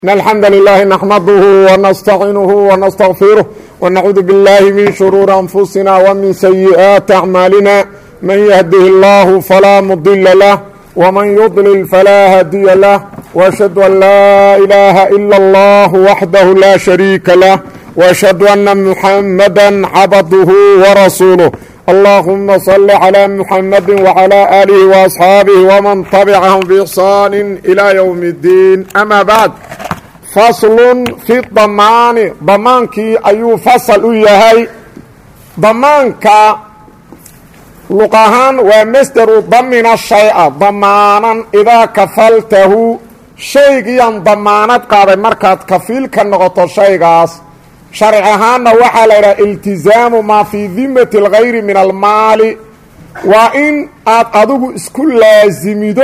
إن الحمد لله نحمده ونستعينه ونستغفره ونعوذ بالله من شرور أنفسنا ومن سيئات أعمالنا من يهده الله فلا مضل له ومن يضلل فلا هادي له وأشهد أن لا إله إلا الله وحده لا شريك له وأشهد أن محمدا عبده ورسوله اللهم صل على محمد وعلى آله وأصحاabه ومن تبعهم بإحsaan إلى يوم الدين أmا bعd fasl في damaani damaankii ayuu fasl u yahay damaanka luq ahaan waa masderu damina shay'a damaanan idaa kafaltahu shaygiian damaanad qaaday markaad kafiil ka noqoto shaygaas sharci ahaanna waxaa la yidhaha iltizaamu maa fii dimati اlgayri min almaali waa in aad adigu isku laasimido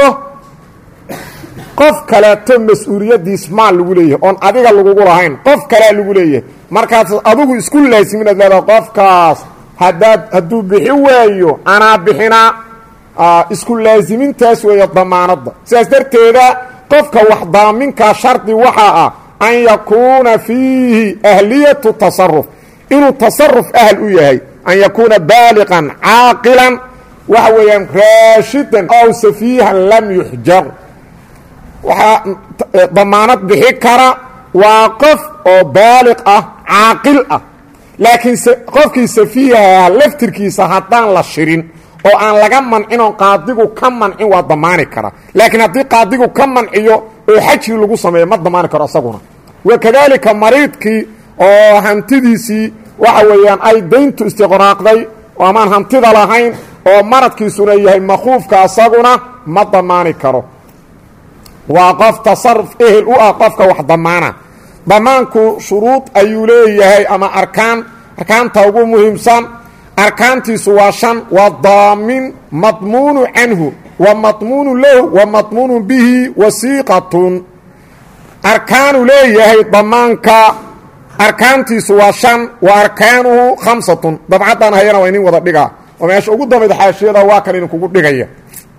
qof kaleeto mas-uuliyaddiis maal lagu leeyahay oon adiga lagugu lahayn qof kalea lagu leeyahay markaas adigu isku laasimin ad leedaha qofkaas hadaad hadduu bixi waayo anaa bixinaa isku laasimintaas weeye damaanadda sidaas darteeda qofka wax daaminkaa shardi waxaa ah an yakuuna fiihi ahliyatu tasaruf inuu tasaruf ahl u yahay an yakuuna baaliqan caaqilan waxa weeyaan raashidan ow safiihan lam yuxjar waxaa damaanad bixi kara waa qof oo baaliq ah caaqil ah laakiin qofkii safiihaha laftirkiisa haddaan la shirin oo aan laga mancin oon qaadigu ka mancin waa damaani kara laakiin haddii qaadigu ka manciyo oo xajri lagu sameeyo ma damaani karo isaguna wakadaalika mariidkii oo hantidiisii waxa weeyaan ay dayntu istiqraaqday oo amaan hantida lahayn oo maradkiisuna yahay makhuufka isaguna ma damaani karo waa qof tasaruf ehel u ah qofka wax damaana damaanku shuruud ayuu leeyahay ama arkaan arkaanta ugu muhiimsan arkaantiisu waa shan waa daamin madmuunu canhu wa madmuunu lahu wa madmuunu bihi wasiiqatun arkaanu leeyahay damaanka arkaantiisu waa shan wa arkaanuhu khamsatun dabcaddan hayana waa inin wada dhigaa oo meesha ugu dambayda xaashiyada waa kan idinkugu dhigaya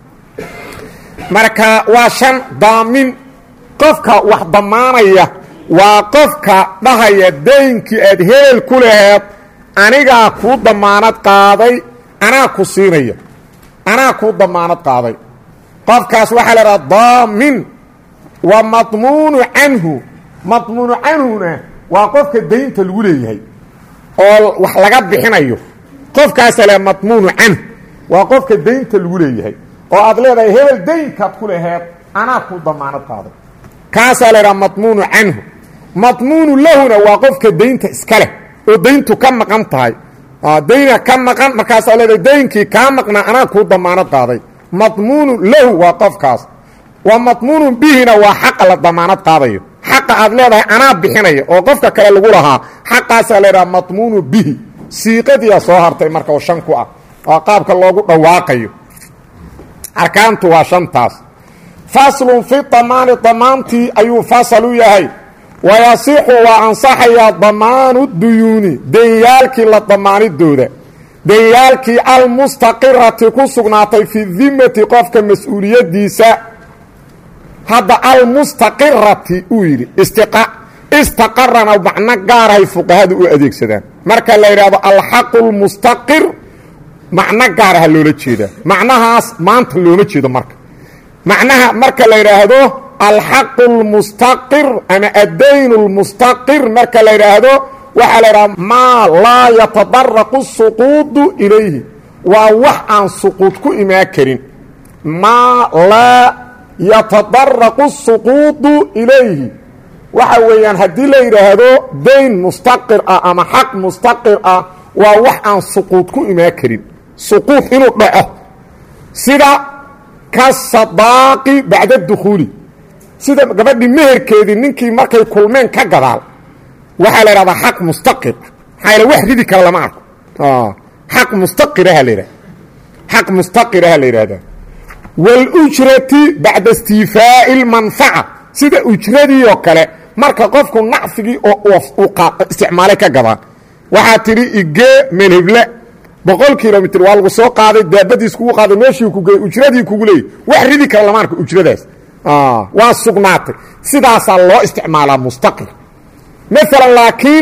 marka waa shan daamin qofka wax damaanaya waa qofka dhahaya daynkii aad heel ku laheed anigaa kuu damaanad qaaday anaa ku siinaya anaa kuu damaanad qaaday qofkaas waxaa la idhaha daamin wa madmuunu canhu madmuunu canhuna waa qofka daynta lagu leeyahay oo wax laga bixinayo qofkaasa le madmuunu canhu waa qofka daynta lagu leeyahay oo aad leedahay hebel daynkaad ku laheed anaa kuu damaanad qaaday kaasaa la idhaha madmuunu canhu madmuunu lahuna waa qofka daynta iska leh oo dayntu ka maqan tahay dayna ka maqan markaasaa leedahay daynkii kaa maqnaa anaa kuu damaanad qaaday madmuunu lahu waa qofkaas wa madmuunu bihina waa xaqa la damaanad qaadayo xaqa aad leedahay anaa bixinaya oo qofka kale lagu lahaa xaqaasaa la idhaha madmuunu bihi siiqadiyaa soo hartay marka oo shan ku ah waa qaabka loogu dhawaaqayo arkaantu waa shantaas faslun fi damaani damaantii ayuu fasal u yahay wayasixu waa ansaxayaa damaanu duyuuni denyaalkii la damaanidooda denyaalkii almustaqirati ku sugnaatay fi dimati qofka mas-uuliyaddiisa hadda almustaqirati uu yidhi istaqarana macno gaarahay fuqahadu u adeegsadaan marka la yidhaahdo alxaqu lmustaqir macno gaaraha loola jeedaa macnahaas maanta looma jeedo marka macnaha marka la yidhaahdo alxaqu اlmustaqir ama addayn اlmustaqir marka la yidhaahdo waxaa la yidhahda maa laa yatadaraqu suquudu ilayhi waa wax aan suquud ku imaan karin maa laa yatadaraqu suquudu ilayhi waxa weeyaan haddii la yidhaahdo dayn mustaqir ah ama xaq mustaqir ah waa wax aan suquud ku imaan karin suquud inuu dhaco sida ka sadaaqi bacda dukhuuli sida gabadhii meherkeedii ninkii markay kulmeen ka gadaal waxaa la idhahdaa xaq mustaqir maxaa yal wax ridi kara lama arko xaq mustaqiraha la yidhahda xaq mustaqiraha la yidhahdaa wاlujrati bacda istiifaa'i اlmanfaca sida ujradii oo kale marka qofku nacfigii oo isticmaalay ka gadaan waxaa tidhi igee melheble boqol kilomitr waa lagu soo qaaday daabadiis kugu qaaday meeshii ku geey ujradii kugu leeyay wax ridi kara lama arko ujradaas waa sugnaatay sidaasaa loo isticmaalaa mustaqir maalan laakiin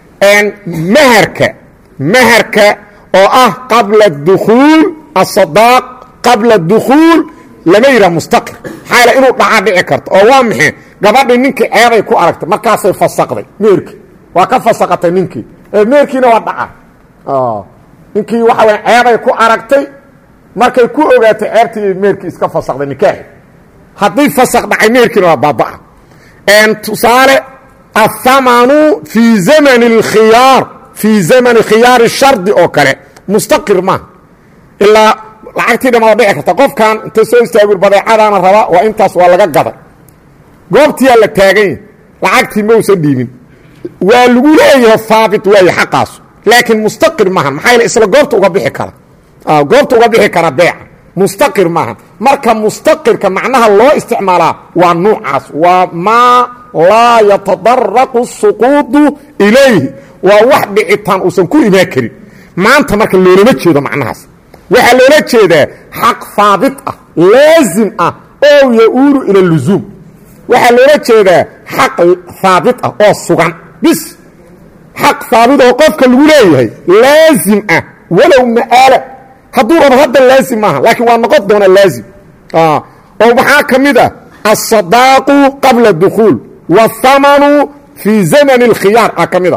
maherka maherka oo ah qabla dukhuul asadaaq qabla dukhuul lama yidhaha mustaqir maxaa yaele inuu dhacaa dhici karto oo waa maxay gabadhii ninkii ceebay ku aragtay markaasay fasaqday meerkii waa ka fasaqatay ninkii meerkiina waa dhaca ninkii waxa waya ceebay ku aragtay markay ku ogaatay ceebtii meerkii iska fasaqday nikaaxi haddii fasaq dhacay meerkiina waa baabaa tusaale athamanu fii zamani اlkhiyaar fii zamani khiyaari shardi oo kale mustaqir maaha ilaa lacagtii dhama waa dhici karta qofkan inta soo istaagur badeecadaana raba waa intaas waa laga gaday goobtiyaa la taaganya lacagtii mausan dhiibin waa lagu leeyahay haabit waaye xaqaas laakiin mustaqir maahan maxaa yaele isla goobta uga bixi kara goobta uga bixi kara beeca mustaqir maahan marka mustaqirka macnaha loo isticmaalaa waa nuucaas waa maa laa yatadaraqu suquudu ilayhi waa wax dhicitaan uusan ku imaan karin maanta marka loolama jeedo macnahaas waxaa loola jeedaa xaq haabit ah laazim ah oo ya-uulu ila luzuum waxaa loola jeedaa xaq haabit ah oo sugan bis xaq haabit oo qofka lagu leeyahay laazim ah walow ma'aala hadduu rabo hadda laazim maaha laakiin waa noqon doonaa laazim oo maxaa ka mid ah asadaaqu qabla dukhuul waathamanu fii zamani اlkhiyaar ah ka mid a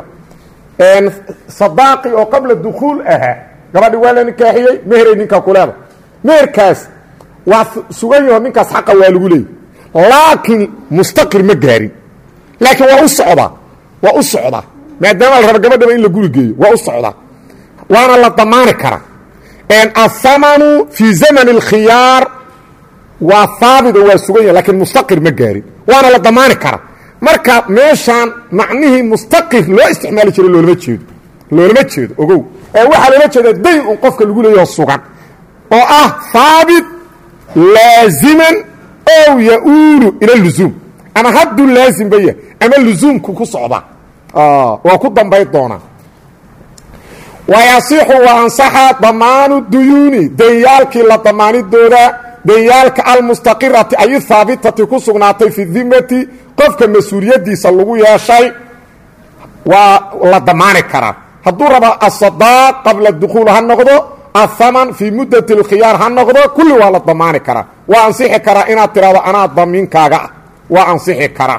sadaaqi oo qabla dukhuul ahaa gabadhi waa la nikaaxiyey meheray ninkaa ku leeda meherkaas waa sugan yaho ninkaas xaqa waa lagu leeyay laakiin mustaqir ma gaarin laakiin waa u socdaa waa u socdaa maadaama la raba gabadhaba in la guri geeyo waa u socdaa waana la damaani karaa athamanu fii zamani اlkhiyaar waa haabit oo waa sugan yahay lakiin mustaqir ma gaarin waana la damaani karaa marka meeshaan macnihii mustaqir loo isticmaali jiro loolama jeedo loolama jeedo ogow ee waxaa loola jeedaa dayn un qofka lagu leeyaho sugan oo ah haabit laaziman ow ya-uulu ila luzuum ama hadduu laazimba yahay ama luzuumku ku socdaa waa ku dambay doonaa wayasixu wa ansaxa damaanu duyuuni danyaalkii la damaanidooda danyaalka almustaqirati ay haabitati ku sugnaatay fi dimati qofka mas-uuliyadiisa lagu yeeshay waa la damaani karaa hadduu raba asadaaq qabla dukhuul ha noqdo athaman fii muddati اlkhiyaar ha noqdo kulli waa la damaani karaa waa ansixi karaa inaad tidhahdo anaa damiinkaaga ah waa ansixi karaa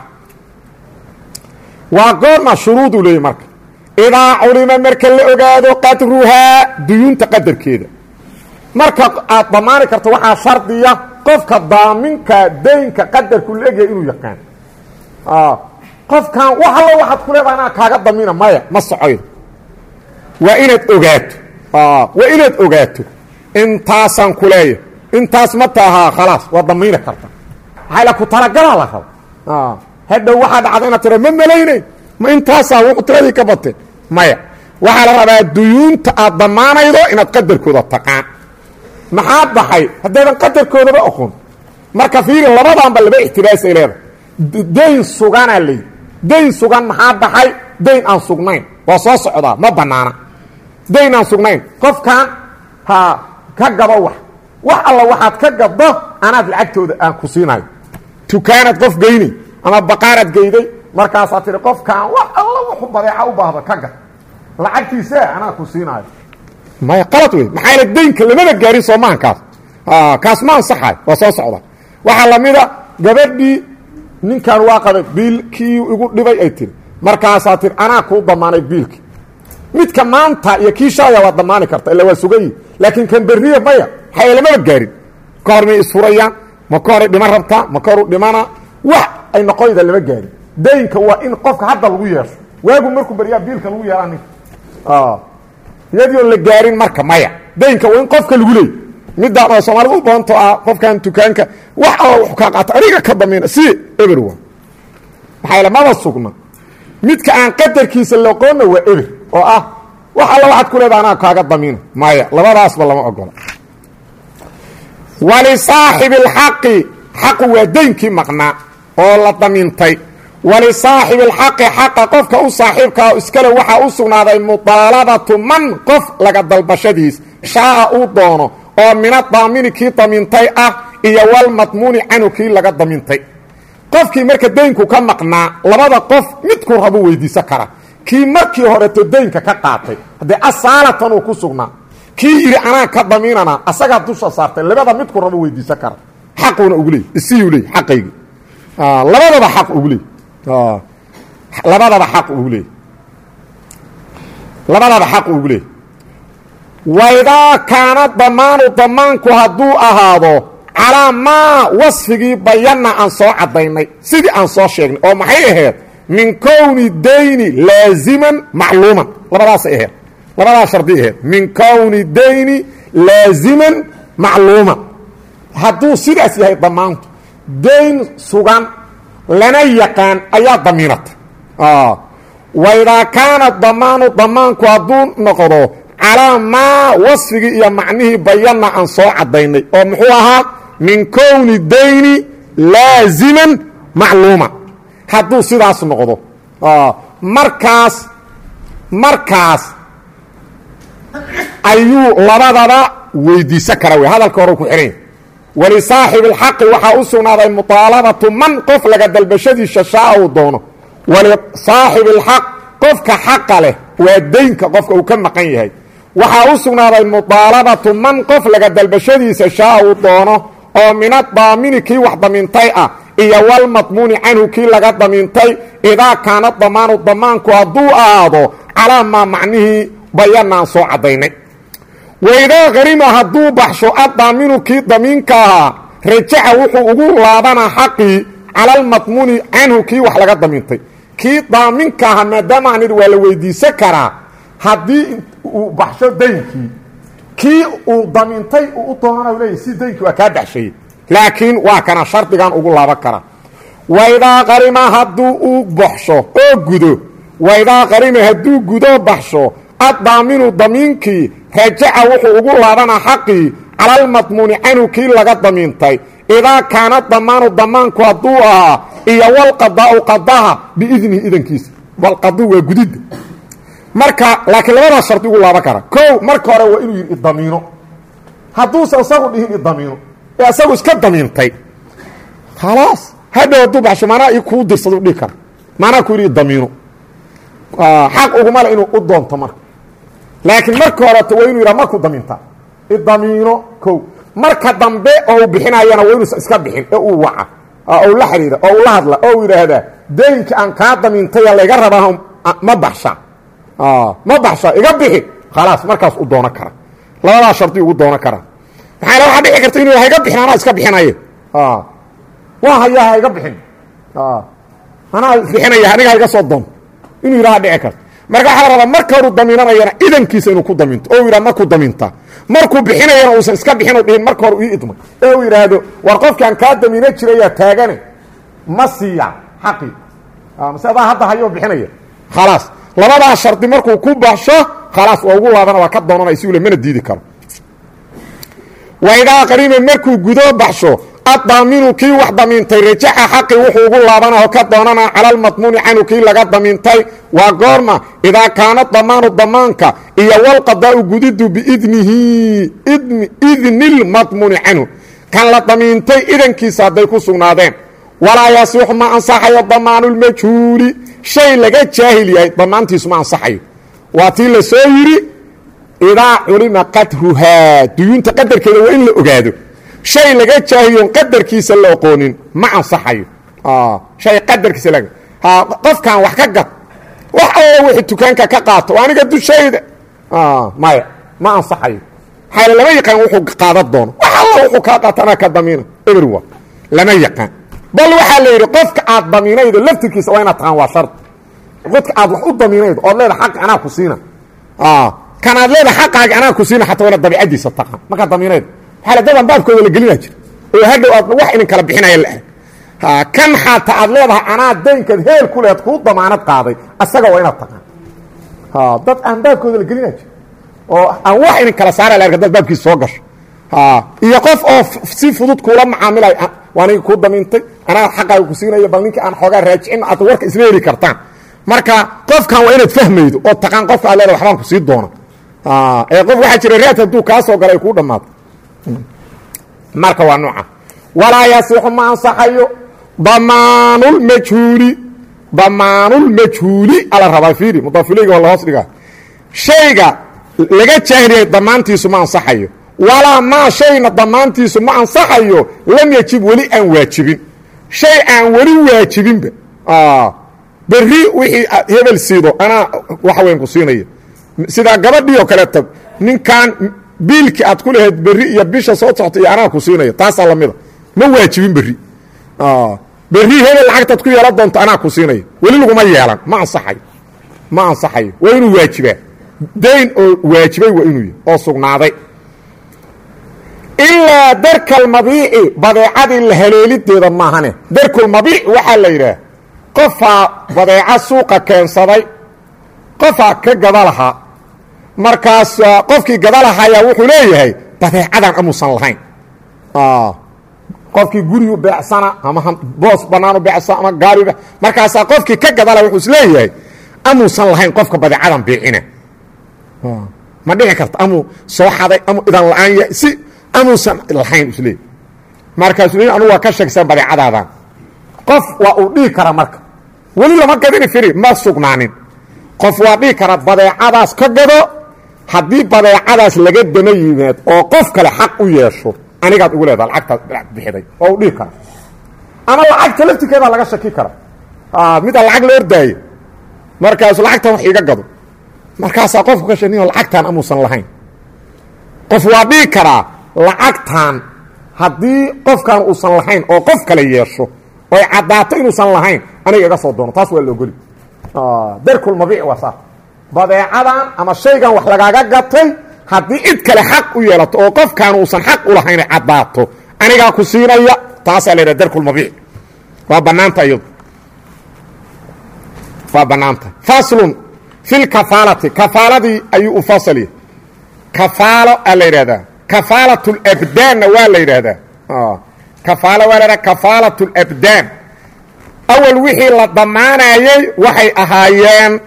waa goorma shuruuduu leeyay marka idaa culima marka la ogaado qadruhaa duyuunta qadarkeeda marka aad damaani karto waxaa shardiya qofka daaminka daynka qadarku la egyahay inuu yaqaan qofkan wax allo waxaad ku leedaha anaa kaaga damina maya ma socoydo waa inaad ogaato waa inaad ogaato intaasaan ku leeya intaas ma taahaa khalaas waa damiini karta maxaa ku talagalaa la raba hadhow waxaa dhacda inaad tira ma malaynayn ma intaasaa wuxu tiradii ka batee maya waxaa la rabaa duyuunta aad damaanaydo inaad qadarkooda taqaan maxaa baxay haddaydan qadarkoodaba oqon marka fiiri labadaanba laba ixtibaasay leedahay dayn suganaa lay dayn sugan maxaa baxay dayn aan sugnayn waa soo socdaa ma banaana dayn aan sugnayn qofkan ha ka gabo wax wax alla waxaad ka gabdo anaad lacagtooda aan ku siinayo tukaanaad qof geynay ama baqaaraad geyday markaasaa tihi qofkan wax alla wuxuu badeeca u baahdo ka gad lacagtiisa anaa ku siinaayo maya qalad wey maxaa yaele daynka lamada gaarin soomahan kaas kaas ma ansaxayo waa soo socda waxaa lamida gabadhii ninkan waa qabay biilkii igu dhibay ay tiri markaasaa tiri anaa kuu damaanay biilkii midka maanta iyo kii shalaya waa damaani karta illa waa sugayi laakiin kan beriya maya maxaa lamaba gaarin ka hor may isfurayaan ma ka horay dhiman rabtaa ma ka horu dhimana wax ay noqoyda lama gaarin daynka waa in qofka hadda lagu yeesho waagu markuu beryaa biilka lagu yeelaa ninka iyadii oon la gaarin marka maya daynka waa in qofka lagu leey midaan oo soomaalida u badanto ah qofkan dukaanka wax alla wax kaa qaata aniga ka damiina si eber waa maxaa yaele maba sugna midka aan qadarkiisa loqoonna waa eber oo ah wax alla waxaad ku leedaha anaa kaaga damiina maya labadaasba lama ogola walisaaxibi اlxaqi xaqu waa daynkii maqnaa oo la damiintay walisaaxibi اlxaqi xaqa qofka u saaxiibkaa iskale waxaa u sugnaaday mudaalabatu man qof laga dalbashadiis shaaa uu doono oo mina daamini kii damiintay ah iyo walmadmuuni canhu kii laga damintay qofkii marka daynku ka maqnaa labada qof midku rabu weydiisan kara kii markii horeto daynka ka qaatay haddee asaalatan uu ku sugnaa kii yidhi anaa ka damiinana asagaa dusha saartay labada midku rabo weydiisan kara xaquuna ugu leey isiyuu leey xaqaygi labadaba xaq ugu leey labadaba xaq ugu leey labadaba xaq ugu leey waidaa kaana damaanu damaanku hadduu ahaado calaa maa wasfigii bayanna aan soo caddaynay sidii aan soo sheegnay oo maxay ahayd min kowni dayni laaziman macluuman labadaasay ahayd labadaas shardi ahayd min kowni dayni laaziman macluuman hadduu sidaas yahay damaantu dayn sugan lana yaqaan ayaa damiinata waidaa kaana damaanu damaanku hadduu noqdo calaa maa wasfigii iyo macnihii bayanna aan soo caddaynay oo muxuu ahaa min kowni dayni laaziman macluuma hadduu sidaas noqdo markaas markaas ayuu labadaba weydiisan kara wey hadalka hore ku xihanya walisaaxibi اlxaqi waxaa u sugnaaday muطaalabatu man qof laga dalbashadiisa shaa uu doono walisaaxibi اlxaq qofka xaqa leh waa daynka qofka uu ka maqan yahay waxaa u sugnaaday muطaalabatu man qof laga dalbashadiisa shaa uu doono oo min adaamini kii wax damiintay ah iyo walmadmuuni canhu kii laga damiintay idaa kaana damaanu damaanku hadduu ahaado calaa maa macnihii bayanaan soo caddaynay waidaa qarima hadduu baxsho addaaminu kii damiinka ahaa rajaca wuxuu ugu laabanaa xaqii cala almadmuuni canhu kii wax laga damiintay kii daaminka ahaa maadaama aan idhi waa la weydiisan karaa haddii uu baxsho daynkii kii uu damiintay uu u doonana leeyahy si daynkii waa kaa baxshay laakiin waa kana shardigan ugu laaban karaa waidaa qarima hadduu u baxsho oo gudo waidaa qarima hadduu gudo baxsho addaaminu damiinkii rajaca wuxuu ugu laabanaa xaqii cala almadmuuni canhu kii laga damiintay idaa kaana damaanu damaanku hadduu ahaa iyo walqadaau qadaha biidnihi idankiisa walqadu waa gudidda marka laakiin labadaas shardi ugu laaban kara kow marka hore waa inuu yidhi idamiino hadduusan isagu dhihin idamiino ee isagu iska damiintay khalaas hadhow hadduu baxsho maanaa i kuu dirsadu dhihi kara maanaa ku yidhi idamiino xaq ugumale inuu u doonto marka laakiin marka horeto waa inuu yidhaha markuu damiintaa idamiino kow marka dambe oo uu bixinayana waa inuusan iska bixin ee uu waca oo u la xidhiira oo u la hadla oo u yidhaahdaa daynka aan kaa damiintaya layga rabaa ma baxsha ma baxsha iga bixi khalaas markaas u doono kara labadaas shardi ugu doono kara maxaa waxaa dhici karta inuu hayga bixin anaa iska bixinaye waa hayaa ha iga bixin anaa bixinaya aniga hayga soo doon inuu yidhaha dhici karta marka waxaa rabaa marka horu damiinanayana idankiisa inuu ku daminto oo yidhaha markuu damintaa markuu bixinayana uusan iska bixin dhihin marka hore ii idmay ee uu yidhaahdo war qofkaan kaa damiino jirayaa taagane ma siiya xaqii mase adaa hadda hayoo bixinaya khalaas labadaas shardi markuu ku baxsho khalaas waa ugu laabana waa ka doonanay si ule mana diidi karo waidaa qarima markuu gudo baxsho addaaminu kii wax damiintay rajaxa xaqi wuxuu ugu laabanao ka doonana cala almadmuuni canhu kii laga damiintay waa goorma idaa kaana damaanu damaanka iyo walqadaau gudidu biidnihi idni lmadmuuni canhu kan la damiintay idankiisa hadday ku sugnaadeen walaa yasixu ma ansaxayo damaanulmajhuuli shay laga jaahil yahay damaantiisu ma ansaxayo waa tii la soo yidhi idaa culima qadruhaa duyuunta qadarkeeda waa in la ogaado shay laga jaahiyon qadarkiisa la oqoonin ma ansaxayo hay qadarkiisa la qofkan wax ka gad wax alla wixii dukaanka ka qaato aniga dushayda maya ma ansaxayo xaale lama yaqaan wuxuu qaadan doono wax alla wuxuu kaa qaato anaa ka damiina everwa lama yaqaan bal waxaa la yidhi qofka aad damiinaydo laftirkiisa waa inaad taqaan waa shard qofka aad wax u damiinaydo ood leeda xaqi anaa ku siina kan aad leeda xaqaagi anaa ku siina xataa waa inaad dabiicadiisa taqaan markaad damiinaydo waxaa dadaan baabkooda la gelina jira oo hadhow aad wax idin kala bixinaya la arag kan xataa aad leedahay anaa daynkaad heel ku lehed kuu damaanad qaaday asaga waa inaad taqaan dad aan baabkooda la gelina jira oo aan wax idin kala saara la arg dad baabkiisa soo gasho iyo qof oo si fudud kuula macaamilay waaniga kuu damiintay anaa xaqaaga ku siinaya bal ninkii aan xoogaa raajicin aad warka isla heli kartaan marka qofkan waa inaad fahmaydo oo taqaan qofka aad leeda waxbaan ku sii doona ee qof waxaa jira raad hadduu kaa soo galay kuu dhammaato marka waa nooca walaa yasixu ma ansaxayo damaanulmajhuuli damaanulmajhuuli ala rabaa fiiri mudaafileyga waa la hoos dhigaa shayga laga jaahiliyay damaantiisu ma ansaxayo walaa maa shayna damaantiisu ma ansaxayo lam yajib weli aan waajibin shay aan weli waajibinba berri wixii aad hebel siido anaa waxa weyn ku siinaya sidaa gabadhii oo kaleeta ninkan biilkii aad ku lahayd berri iyo bisha soo socta iyo anaa ku siinaya taasaa lamida ma waajibin berri berri hebel lacagtaad ku yeelan doonto anaa ku siinaya weli laguma yeelan ma ansaxayo ma ansaxayo waa inuu waajibaa dayn oo waajibay waa inuu yahy oo sugnaaday ilaa darkalmabiici badeecadii la haleelideeda maahane darkulmabiic waxaa la yidhaah qofaa badeeco suuqa keensaday qofaa ka gada lahaa markaas qofkii gada lahayaa wuxuu leeyahay badeecadan amuusan lahayn qofkii gurigu beecsana ama boos banaanu beecsa ama gaari markaasaa qofkii ka gada laha wuxuu is leeyahay amuusan lahayn qofka badeecadan biicina ma dhici karta amuu soo xaday amuu idan la-aan yahay si amuusan lahayn isleey markaasuu le anugu waa ka sheegsan badeecadaadan qof waa uu dhihi karaa marka weli lama gadini firi ma sugnaanin qof waa dhihi karaa badeecadaas ka gado haddii badeecadaas laga dama yimaad oo qof kale xaq u yeesho anigaad ugu leedaha lacagtaas bixiday waa uu dhihi karaa ama lacagta laftirkeedaa laga shaki kara mida lacag la ordaaye markaasu lacagtan wax iiga gado markaasaa qofku ka shaniyo lacagtaan amuusan lahayn qof waa dhihi karaa lacagtan haddii qofkan uusan lahayn oo qof kale yeesho oy caddaato inuusan lahayn aniga iga soo doono taas waa laogoli darkulmabiic waa saa badeecadan ama shaygan wax lagaaga gatay haddii cid kale xaq u yeelato oo qofkaan uusan xaq u lahayn ay caddaato anigaa ku siinaya taasaa la yidhaha darkulmabiic waa bannaanta iyadu waa bannaanta faslun fi lkafaalati kafaaladii ayuu u fasalya kafaalo aa la yidhahdaa kafaalat labdaanna waa la yidhaahdaa kafaalo waa la yidhahda kafaalat labdaan awal wixii la damaanayey waxay ahaayeen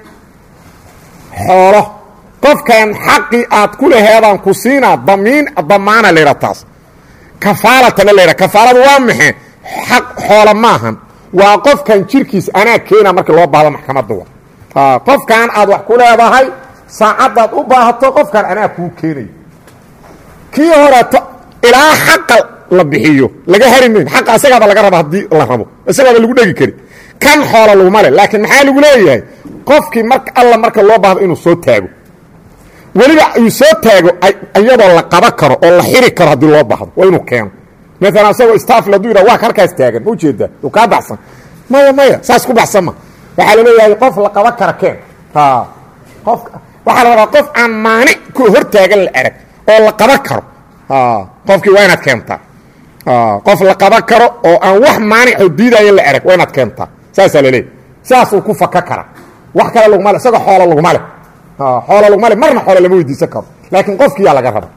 xoolo qofkan xaqii aad ku laheedaan ku siinaa damiin damaana la yidhaha taas kafaalatana la yidhaha kafaaladu waa maxe xaq xoola maahan waa qofkan jirkiisa anaa keena markii loo baahdo maxkamadda wa qofkan aad wax ku leedahay saacaddaad u baahato qofkan anaa kuu keenayo kii horeeto ilaa xaqa la bixiyo laga hari mayn xaqa asagaaba laga raba haddii la rabo isagaaba lagu dhegi kari kan xoola laguma le laakiin maxaa lagu leeyahay qofkii mar alla marka loo baahdo inuu soo taago weliba uu soo taago iyadoo la qaba karo oo la xiri karo haddii loo baahdo waa inuu keeno maalan asagoo staafl hadduu yidhah waa karkaas taagan ma ujeedaa uu kaa baxsan maya maya saas ku baxsan ma waxaa la leeyahay qof la qaban kara keen qof waxaa la rabaa qof aan maanic ku hor taagan la erag oo la qaban karo qofkii waa inaad keentaa qof la qaban karo oo aan wax maanicoo diidaya la erag waa inaad keentaa saasaa la leeyahy saasuu ku faka kara wax kale laguma le isagoo xoolo laguma leh xoolo laguma le marna xoolo lama weydiisan karo laakiin qofkiyaa laga raba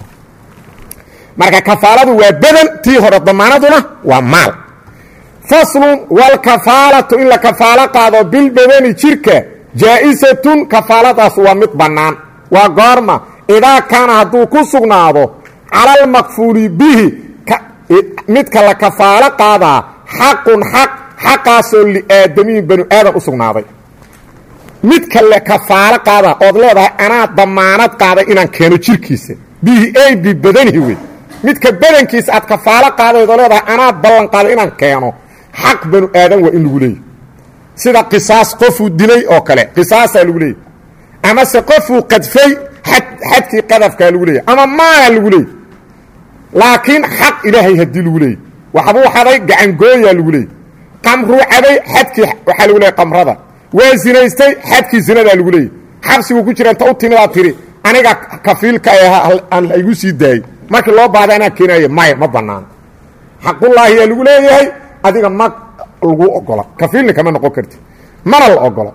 marka kafaaladu waa badan tii hore damaanaduna waa maal faslun walkafaalatu in la kafaalo qaado bilbadani jirka jaa-isatun kafaaladaas waa mid bannaan waa goorma idaa kaana hadduu ku sugnaado cala almakfuuli bihi midka la kafaalo qaadaa xaqun xaq xaqaasoo liaadamiyin banu aadan u sugnaaday midka la kafaalo qaadaa ood leedahay anaa damaanad qaaday inaan keeno jirkiisa bihi ay bibadanihi wey midka badankiisa aad kafaalo qaadaydoo leedahay anaa ballan qaaday inaan keeno xaq banu aadan waa in lagu leeyahy sida qisaas qofuu dilay oo kale qisaasaa lagu leeyahy amase qofuu qadfay xad xadkii qadafkaa lagu leeyahy ama maala lagu leeyahy laakiin xaq ilaahay haddii lagu leeyahy waxbuu xaday gacangooyaa lagu leeyahy qamruu caday xadkii waxaa lagu leeyahy qamrada waa zinaystay xadkii zinadaa lagu leeyahy xabsiguu ku jira inta u timidaa tiri aniga kafiilka aan igu sii daayey markii loo baahda anaa keenaaya maya ma banaano xaqullaahiyaa lagu leeyahay adiga ma lagu ogola kafiilna kama noqon karti mana la ogola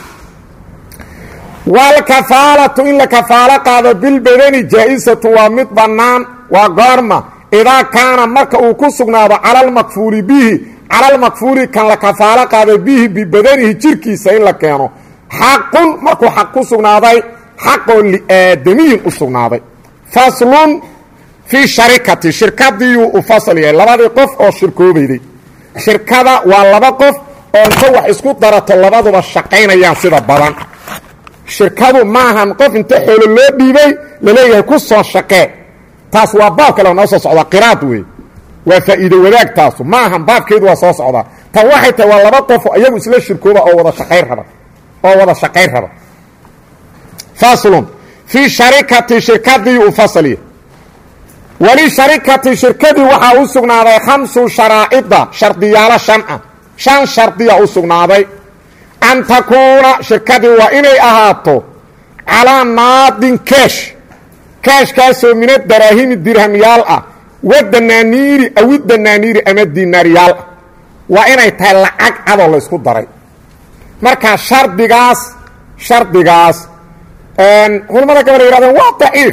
walkafaalatu in la kafaalo qaado bilbadani jaa-isatu waa mid bannaan waa goorma idaa kaana marka uu ku sugnaado cala almakfuuli bihi cala almakfuuli kan la kafaalo qaado bihi bibadanihi jirkiisa in la keeno xaqun markuu xaq ku sugnaaday xaqoo liaadamiyin u sugnaaday faslun fii sharikati shirkadiiyuu u fasal yahay labadii qof oo shirkoobayday shirkada waa laba qof oo inta wax isku darato labaduba shaqaynayaan sida badan shirkadu maahan qof inta xoolo loo dhiibay laleeyahay ku soo shaqee taas waa baab kale noo soo socdaa qiraad wey waa faa'iido wadaag taasu ma ahan baabkeedu waa soo socdaa tan waxay tahay waa laba qofo iyagu isla shirkooba oo wada shaqayn raba oo wada shaqayn raba faslun fii sharikati shirkadii u fasaliya weli sharikati shirkadii waxaa u sugnaaday khamsu sharaa'ida shardiyaalo shan ah shan shardiya u sugnaaday an takuuna shirkadii waa inay ahaato calaa naadin keesh keeshkaasoo mina daraahimi dirhamyaal ah wadanaaniiri awi danaaniiri ama dinaaryaal ah waa inay tahay lacag cadoo laysku daray marka shardigaas shardigaas culamada gabal yhahdeen waa daciif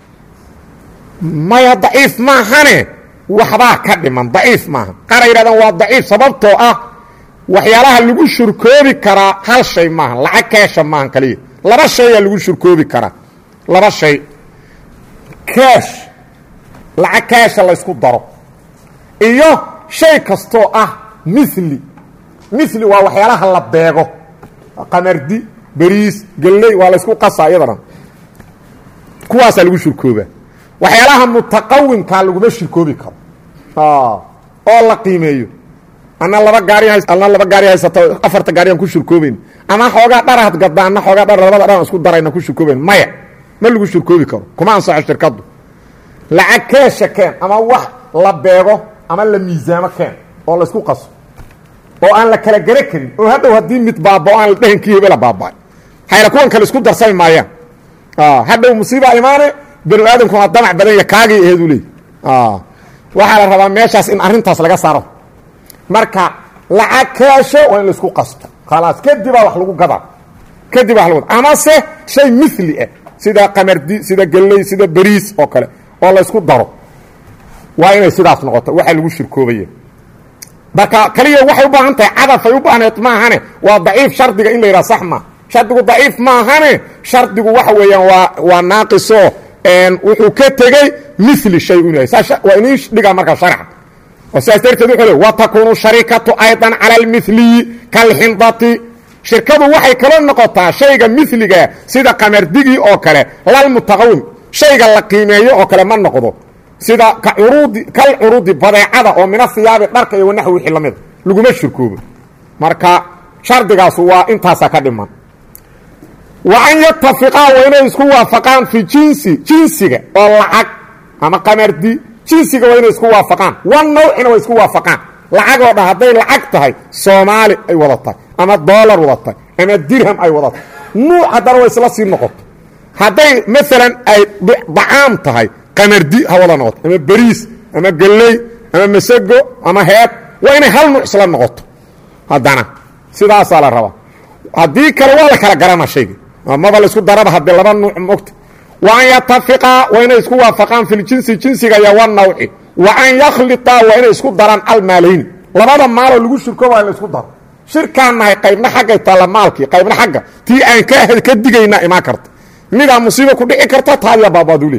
maya daciif maahane waxbaa ka dhiman daciif maaha qaara yidhahdeen waa daciif sababtoo ah waxyaalaha lagu shurkoobi karaa hal shay maaha lacag keesha maahan kaliya laba shayaa lagu shurkoobi karaa laba shay keesh lacag keesha laysku daro iyo shay kastoo ah mili mili waa waxyaalaha la beego qamardi beriis gelley waa laysku qasaa iyadana kuwaasaa lagu shurkoobaa waxyaalaha mutaqawimkaa laguma shirkoobi karo oo la qiimeeyo ana laba gaari ana laba gaari haysato afarta gaariyaan ku shurkoobayn ama xoogaa dharahad gadda ana xoogaa dhar labada dhan isku darayna ku shurkoobayn maya ma lagu shurkoobi karo kuma ansaxo shirkaddu lacag keesha keen ama wax la beego ama la miisaamo keen oo laysku qaso oo aan la kala gare karin oo hadhow haddii mid baabao aan la dhehankii hebela baaba hayla kuwan kale isku darsami maayaan hadhow musiibaa imaane banu aadamkuna damac badan ya kaagii aheedu leey waxaa la rabaa meeshaas in arrintaas laga saaro marka lacag keesho waa in laisku qasto khalaas kadibaa wax lagu gadaa kadib wa lagu amase shay mili ah sida qamardi sida gelley sida beriis oo kale oo laysku daro waa inay sidaas noqoto waxa lagu shirkoobaya marka kaliya waxay u baahan tahay cadafay u baahneed maahane waa daciif shardiga in la yidhaha sax ma shardigu daciif maahane shardigu waxa weeyaan waa waa naaqiso wuxuu ka tegey mili shay inu yahay waa inii dhigaa markaa sharca oo sidaas darteed wuxuu le wa takuunu sharikatu aydan cala almiliyi kalxindati shirkadu waxay kaloo noqotaa shayga miliga sida qamardigii oo kale lalmutaqawim shayga la qiimeeyo oo kale ma noqdo sida kacuruudi kal curuudi badeecada oo mina hiyaabi dharka iyo wanaxwi wixii la mida laguma shirkoobo marka shardigaasu waa intaasaa ka dhiman wa an yatafiqaa waa inay isku waafaqaan fi jinsi jinsiga oo lacag ama qamardi jinsiga waa inay isku waafaqaan wan nawcina way isku waafaqaan lacag oo dhan hadday lacag tahay soomaali ay wada tahay ama doolar wada tahay ama dirham ay wada tahay nuuc haddana way isla sii noqoto hadday maalan ay dacaam tahay qamardi ha wada noqoto ama beriis ama gelley ama masago ama heeb waa inay hal nuuc isla noqoto haddana sidaasaa la rabaa haddii kale waa la kala garana shayga maba laisku daraba haddii laba nuuc mogta wa an yatafiqaa waa inay isku waafaqaan fi ljinsi jinsiga iyo wanawci wa an yakhliطaa waa inay isku daraan almaalayni labada maaloo lagu shirko waa in la isku daro shirkaan nahay qaybna xaggay taalla maalkii qaybna xagga tii aan ka digayna imaan karta midaa musiibo ku dhici karta taadiya baabaadule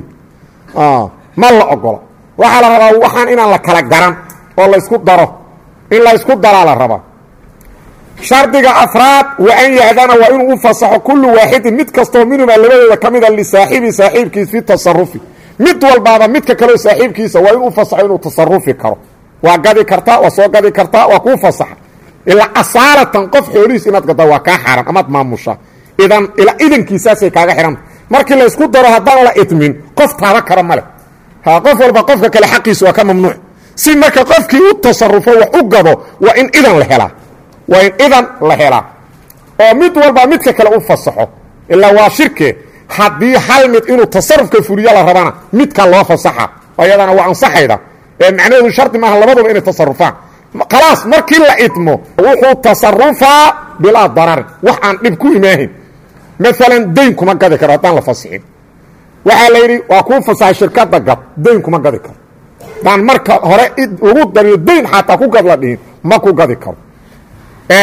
ma la ogola waxaa la rabaa waxaan inaan la kala garan oo laysku daro in la ysku daraa la rabaa shardiga afraad wa an yahdana waa inuu u fasaxo kullu waaxidin mid kastoo minhumaa labadooda ka mida lisaaxibi saaxiibkiis fi tasarufi mid walbaaba midka kaleo saaxiibkiisa waa inuu fasaxo inuu tasarufi karo waa gadi kartaa waa soo gadi kartaa waa kuu fasaxa ilaa asaalatan qof xoolihiis inaad gaddaa waa kaa xaaran amaad maamushaa idan ilaa idankiisaasay kaaga xihanta markii laysku daro haddaan la idmin qof taaba kara ma leh ha qof walba qofka kale xaqiisa waa ka mamnuuc si marka qofkii u tasarufo wax u gado waa in idan la helaa waa in idan la helaa oo mid walba midka kale u fasaxo ilaa waa shirke haddii hal mid inuu tasarufka fuliyo la rabana midka loo fasaxa ayadana waa ansaxayda ee macnaheedu shardi maaha labaduba inay tasarufaan khalaas markii la idmo wuxuu tasarufaa bilaa dararin wax aan dhib ku imaahin maalan dayn kuma gadi karo haddaan la fasixin waxaa la yidhi waa kuu fasaxay shirkadda gad dayn kuma gadi karo haddaan marka hore lagu dariyo dayn xataa ku gad la dhihin ma ku gadi karo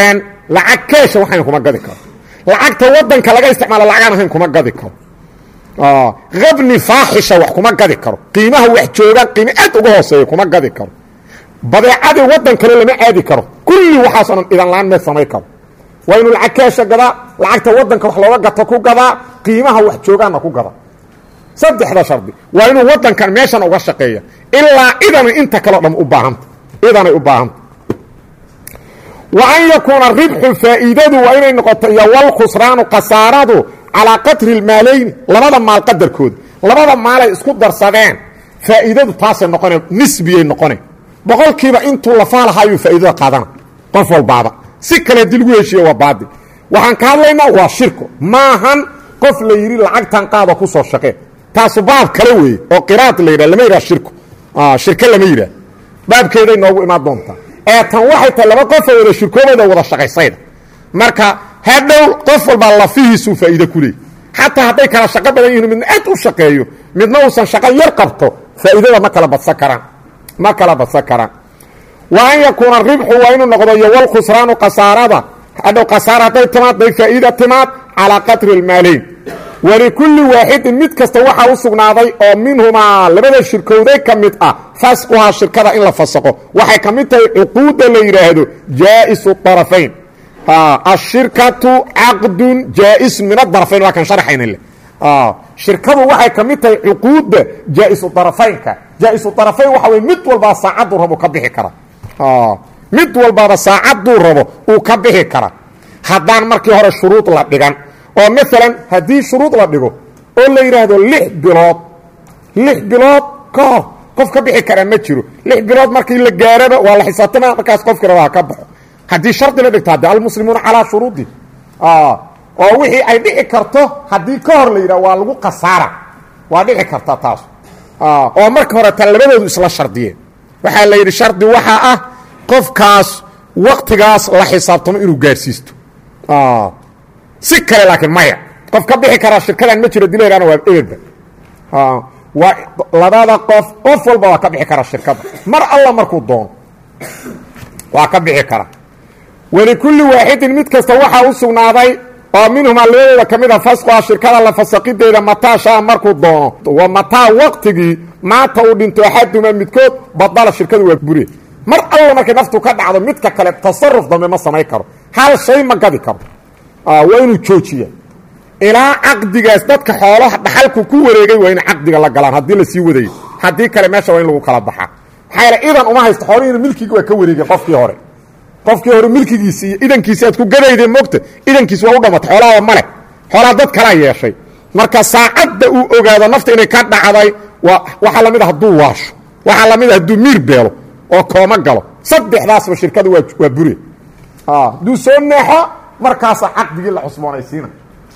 lacag keesha waxayn kuma gadi karo lacagta wadanka laga isticmaalo lacagaan ahayn kuma gadi karo habni faaxisha wax kuma gadi karo qiimaha wax joogaan qiimo aad uga hooseeya kuma gadi karo badeecadii waddan kale lama aadi karo kulli waxaasoo dhan idanlaan mee samay karo waa inuu lacag keesha gadaa lacagta waddanka wax looga gato ku gadaa qiimaha wax joogaanna ku gadaa saddexda shardi waa inuu waddankan meeshan uga shaqeeya ilaa idanay inta kaleo dham u baahanta idanay u baahanta wa an yakuuna ribxu faa'iidadu waa inay noqoto iyo walkhusraanu khasaaradu calaa qadri lmaalayni labada maal qadarkooda labada maalay isku darsadeen faa'iidadu taasay noqone nisbiyay noqone boqolkiiba intuu lafaalahaayuu faa'iidada qaadana qof walbaaba si kale dii lagu heshiiye waa baadi waxaan ka hadlaynaa waa shirko maahan qof la yidhi lacagtan qaada ku soo shaqee taasu baab kale weeye oo qiraad la yidhah lama yidhah shirko shirko lama yidhah baabkeeday noogu imaan doontaa ee tan waxay tahay laba qofoo wada shirkoobada wada shaqaysayda marka hadhow qof walbaa lafihiisuu faa'iide ku leeyay xataa hadday kala shaqo badan yihin midna aad u shaqeeyo midna uusan shaqo yar qabto faa'iidada ma kala badsan karaan ma kala badsan karaan wa an yakuuna ribxu waa inuu noqdo iyo walkhusraanu khasaarada hadhow khasaara hadday timaad day faa'iida timaad calaa qadri almaalayn walikulli waaxidin mid kasta waxaa u sugnaaday oo minhumaa labada shirkowday ka mid ah fasquhaa shirkada in la fasaqo waxay ka mid tahay cuquudda la yidhaahdo jaa'isu طarafayn ashirkatu caqdun jaa'is min adarafayn waa kan sharxayna le shirkadu waxay ka mid tahay cuquudda jaa'isu طarafaynka jaa'isu طarafayn waxa wey mid walbaa saacaduu rabo ka bixi kara mid walbaaba saacaduu rabo uu ka bixi kara haddaan markii hore shuruud la dhigan oo maalan haddii shuruud la dhigo oo la yidhaahdo lix bilood lix bilood ka hor qof ka bixi karaa ma jiro lix bilood markii la gaaraba waa la xisaabtama markaas qofkii rabaa ka baxo haddii shardi la dhigto hadde almuslimuuna calaa shuruudi oo wixii ay dhici karto haddii ka hor la yidhah waa lagu khasaara waa dhici karta taas oo marka hore ta labadoodu isla shardiyeen waxaa la yidhi shardi waxaa ah qofkaas waktigaas la xisaabtamo inuu gaarsiisto si kale laakiin maya qof ka bixi karaa shirkadan ma jiro dilayrana waa eberba waa labada qof qof walba waa ka bixi karaa shirkada mar alla markuu doono waa ka bixi karaa walikulli waaxidin mid kasta waxaa u sugnaaday oo minhumaa labadooda ka mid a fasquha shirkada la fasaqideeda mataa shaa markuu doono wa mataa waqtigii maanta uu dhinto axaduma midkood badala shirkadu waa bure mar alla markay naftu ka dhacdo midka kale tasaruf dambe ma samayn karo hal shay ma gadi karo waa inuu joojiya ilaa caqdigaas dadka xoolaha dhaxalku ku wareegay waa in caqdiga la galaan haddii la sii wadayo haddii kale meesha waa in lagu kala baxaa maxaa yaele idan uma haysto xoolihiina milkigi waa ka wareegay qofkii hore qofkii hore milkigiisi iyo idankiisi aad ku gadayday mogta idankiisi waa u dhamatay xoolaha male xoolaha dad kalaa yeeshay marka saacadda uu ogaado nafta inay ka dhacday waa waxaa lamid a hadduu waasho waxaa lamid a hadduu miir beelo oo kooma galo saddexdaasba shirkada waa waa bure hadduu soo neexo markaasa caqdigii la cusboonaysiina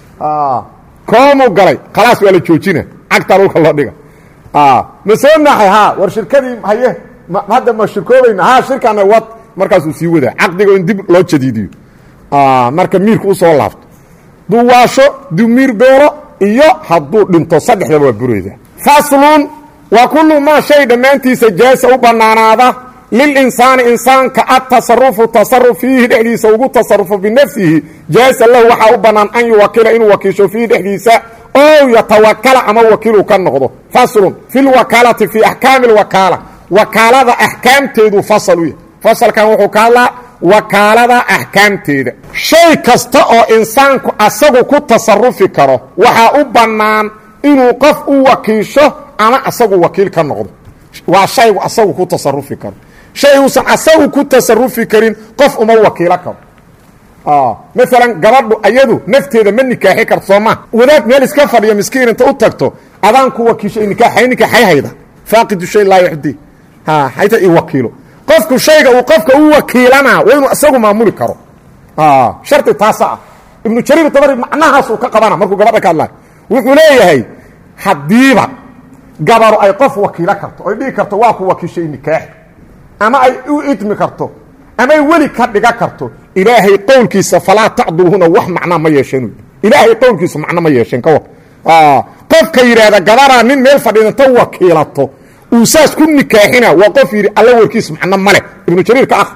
koomuu galay khalaas waa la joojina cagtaa dhulka loo dhiga ma soo naxay ha war shirkadii haye hadda ma shirkoobayna ha shirkaana wad markaasuu sii wadaa caqdiga in dib loo jadiidiyo marka miirka usoo laabto hadduu waasho hadduu miir beelo iyo hadduu dhinto saddexdaba waa bureyda faslun waa kullu maa shay dhammaantiisa jaasa u bannaanaada lilinsaani insaanka atasarufu tasaruf fiihi dhexdiisa ugu tasarufo binafsihi jaasa lahu waxaa u bannaan an yuwakila inuu wakiisho fiihi dhexdiisa ow yatawakala ama wakiiluu ka noqdo faslun fi lwakaalati fii axkaami lwakaala wakaalada axkaamteedu fasal u yahy fasalkan wuxuu ka hadlaa wakaalada axkaamteeda shay kasta oo insaanku asagu ku tasarufi karo waxaa u bannaan inuu qof u wakiisho ama asagu wakiil ka noqdo waa shaygu asagu ku tasarufi karo shay uusan asagu ku tasarufi karin qof uma wakiilo karo maalan gabadhu ayadu nafteeda ma nikaaxi karto soo maa wadaad meel iska fadhiyo miskiin inta u tagto adaan ku wakiishay nikaaxay nikaaxay hayda faaqidu shay laa yuxdi ha hayta i wakiilo qofku shayga uu qofka u wakiilana waa inuu isagu maamuli karo shardi taasa ah ibnu jariir tabari macnahaas uu ka qabana markuu gabadha ka hadlayo wuxuu leeyahay haddiiba gabaru ay qof wakiilo karto oy dhigi karto waa ku wakiishay nikaaxi ama ay u idmi karto amay weli ka dhiga karto ilaahay qowlkiisa falaa tacdulhuna wax macnaa ma yeesheen ilaahay qowlkiisa macno ma yeesheen ka war qofka yidhaahda gabaraa nin meel fadhiidanta wakiilato uu saas ku nikaaxina waa qof yidhi alla warkiis macno male ibnu jariir ka akri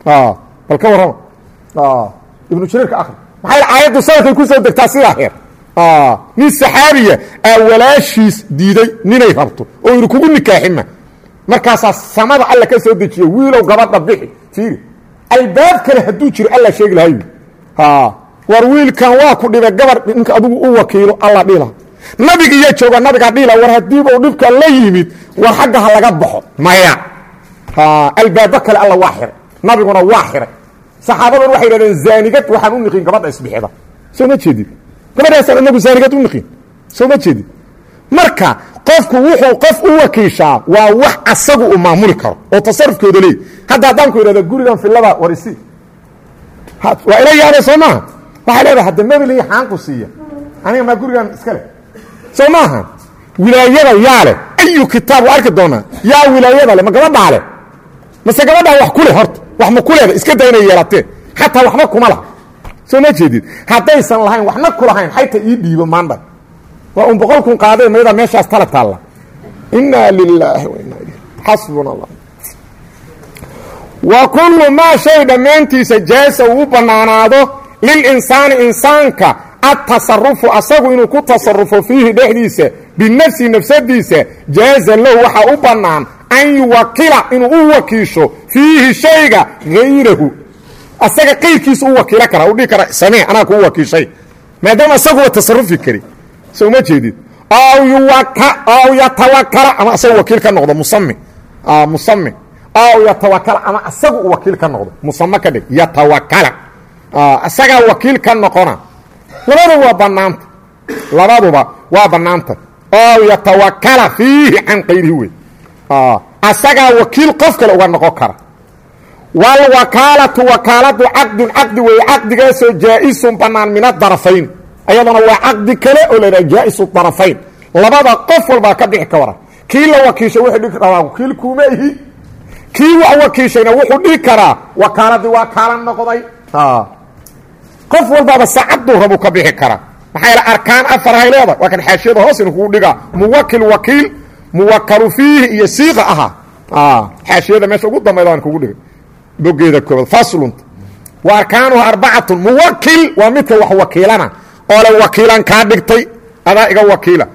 bal ka warrama ibnu jariir ka akri maxaa aayaddu sanadkay ku soo degtaa sidaa heer nin saxaabiya aa walaashiis diiday ninay rabto oo yidhi kugu nikaaxima markaasaa samada alla ka soo dejiya wiilow gabadha bixi fiiri albaab kale hadduu jiro alla sheegi lahay war wiilkan waa ku dhibay gabar ninka adugu u wakiilo alla dhila nabiga iyo jooga nabigaa dhila war haddiibau dhibka la yimid war xagga ha laga baxo maya albaabo kale alla waa xiray nabiguna waa xiray saxaabadan waxay yidhahdeen zaanigad waxaan u niqin gabadha isbixida soo ma jeedid gabadhaasaan inagu zaanigad u niqin soo ma jeedid marka qofku wuxuu qof u wakiishaa waa wax asagu uu maamuli karo oo tasarufkooda leey hadda haddaan ku idhahdo gurigan filada warisi waa ila yaabay soo maaha waxaa leedahay hadda mebeli xaanku siiya aniga maa gurigan iska leh soo maaha wilaayada yaa leh ayu kitaab waa arki doonaa yaa wilaayada leh ma gabadhaa leh mase gabadhaa wax ku leh horta wax ma ku leeda iska day inay yeelatee xataa waxba kuma laha soo ma jeedid haddaysan lahayn waxna ku lahayn xayta ii dhiibo maandha waa un boqol kun qaadee mayada meeshaas tala taalla inaa lilaahi wa inaa ilayh xasbuna allah wa kullu maa shay dhammaantiisa jaasa uu u bannaanaado lilinsaani insaanka adtasarufu asagu inuu ku tasarufo fiihi dhexdiisa binafsihi nafsadiisa jaaza lahu waxaa u bannaan an yuwakila inuu u wakiisho fiihi shayga hayrahu asaga qayrkiisa u wakiilo kara u dhihi kara samee anaa kuu wakiishay maadaama asaguba tasarufi kari soo ma jeedid aw yatawakala ama asaga wakiil ka noqdo musami musami aw yatawakala ama asagu u wakiil ka noqdo musame ka dhig yatawakala asagaa wakiil ka noqona labaduba waa banaanta labaduba waa banaanta aw yatawakala fiihi can kayrihi wey asagaa wakiil qof kale uga noqon kara wاlwakaalatu wakaaladu caqdun caqdi weeye caqdigaasoo jaa-isun banaan min adarafayn ayadana waa caqdi kale oo la ydhaha jaa-isu darafayn labada qof walbaa ka bixi ka wara kii la wakiishay wuxuu dhihi karaa wakiil kuuma ihi kii wax wakiishayna wuxuu dhihi karaa wakaaladii waa kaala noqday qof walbaaba saacaduu rabuu ka bixi karaa maxaa yaele arkaan afarhay leedahay waa kan xaashiyada hoos inu kugu dhigaa muwakil wakiil muwakalu fiihi iyo siiqa ahaa xaashiyada meesha ugu dambayda waan kugu dhigay bogeeda koobaad faslunta wa arkaanuha arbacatun muwakil waa midka wax wakiilana oo le wakiilan kaa dhigtay adaa iga wakiila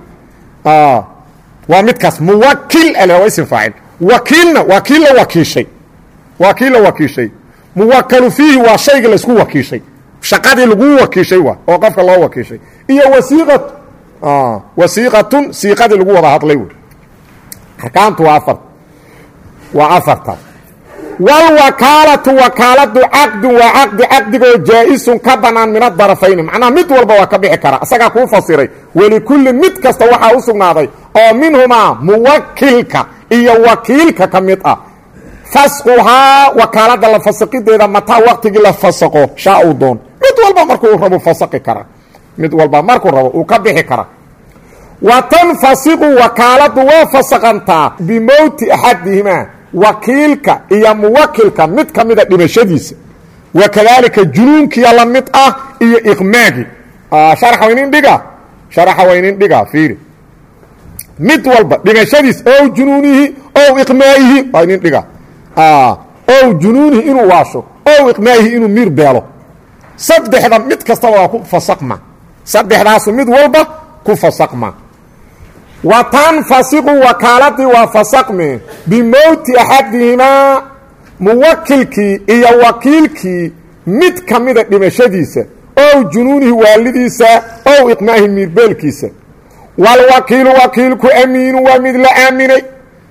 waa midkaas muwakil ale waa isim faacil wakiilna waa kii la wakiishay waa kii la wakiishay muwakalu fiihi waa shayga laysku wakiishay shaqadii laguu wakiishay waa oo qofka loo wakiishay iyo wasiiqatu wasiiqatun siiqadii lagu wada hadlay wey arkaantu waa afar waa afartaas wاlwakaalatu wakaaladu caqdun waa caqdi caqdigoo jaa-isun ka banaan min adarafayni macnaha mid walba waa ka bixi kara asagaa kuu fasiray welikulli mid kasta waxaa u sugnaaday oo minhumaa muwakilka iyo wakiilka ka mid ah fasquhaa wakaalada la fasiqideeda mataa waqtigii la fasaqo shaa uu doon mid walba markuu rabo fasaqi kara mid walba markuu rabo uu ka bixi kara wa tanfasiqu wakaaladu waa fasaqantaa bimowti axadihimaa wakiilka iyo muwakilka mid ka mida dhimashadiisa wa kadaalika junuunkiya la mid ah iyo iqmaagi sharaxa waynin dhiga sharaxa waynin dhiga fiiri mid walba dhimashadiis ow junuunihi ow iqmaa'ihi waa inin dhiga ow junuunihi inuu waasho ow iqmaa'ihi inuu miir beelo saddexda mid kastaba waa ku fasaqma saddexdaasu mid walba ku fasaqma wa tanfasiqu wakaaladii waa fasaqme bimowti axadihimaa muwakilkii iyo wakiilkii mid ka mida dhimashadiisa ow junuunihi waalidiisa ow iqmaahi miirbeelkiisa walwakiilu wakiilku amiinu waa mid la aaminay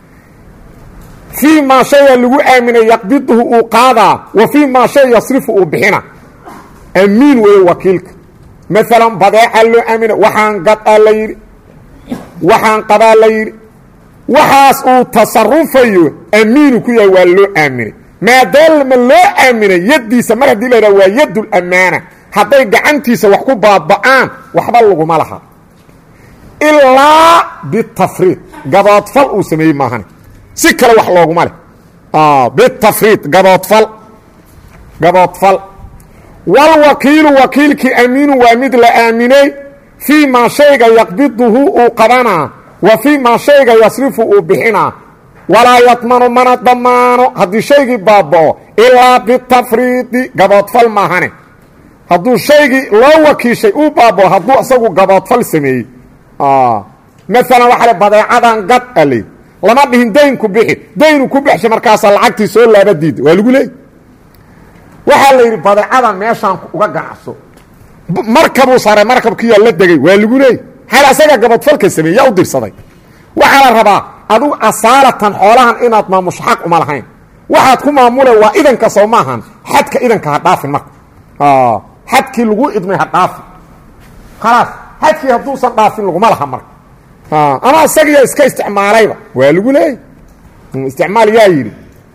fii maa shaya lagu aaminay yaqbiduhu uu qaadaa wa fii maa shay yasrifu uu bixina amiin weeye wakiilka maalan badeeca loo aamina waxaan gadaa la yidhi waxaan qabaa la yidhi waxaas uu tasarufayo amiinu ku yahay waa loo aaminay maadaama loo aaminay yaddiisa mar haddii la yidhaha waa yaddulamaana hadday gacantiisa wax ku baaba'aan waxba laguma laha ilaa bitafriid gaboodfal uu sameeyey maahane si kale wax looguma leh bitafriid gaboodfal gaboodfal walwakiilu wakiilkii amiinu waa mid la aaminay fii maa shayga yaqbiduhu uu qabanaa wa fii maa shayga yasrifu uu bixinaa walaa yadmanu mana damaano haddii shaygii baaba'o ilaa bitafriidi gaboodfal maahane hadduu shaygii loo wakiishay uu baabao hadduu isagu gaboodfal sameeyey maalan waxaa le badeecadan gad aley lama dhihin daynku bixi daynu ku bixsha markaasaa lacagtii soo laaba diida waa lagu leeyay waxaa la yidhi badeecadan meeshaan uga ganacso markabuu saaray markabkiyaa la degay waa lagu leeyay hal asaga gabadfalka sameeyey yaa u dirsaday waxaa la rabaa adugu asaalatan xoolahan inaad maamusho xaq uma lahayn waxaad ku maamule waa idanka soo maahan xadka idanka ha dhaafin marka xadkii lagu idmay ha dhaafin khalaas xadkii hadduusan dhaafin laguma laha marka ama isagiyo iska isticmaalayba waa lagu leeyay isticmaal yaa yidhi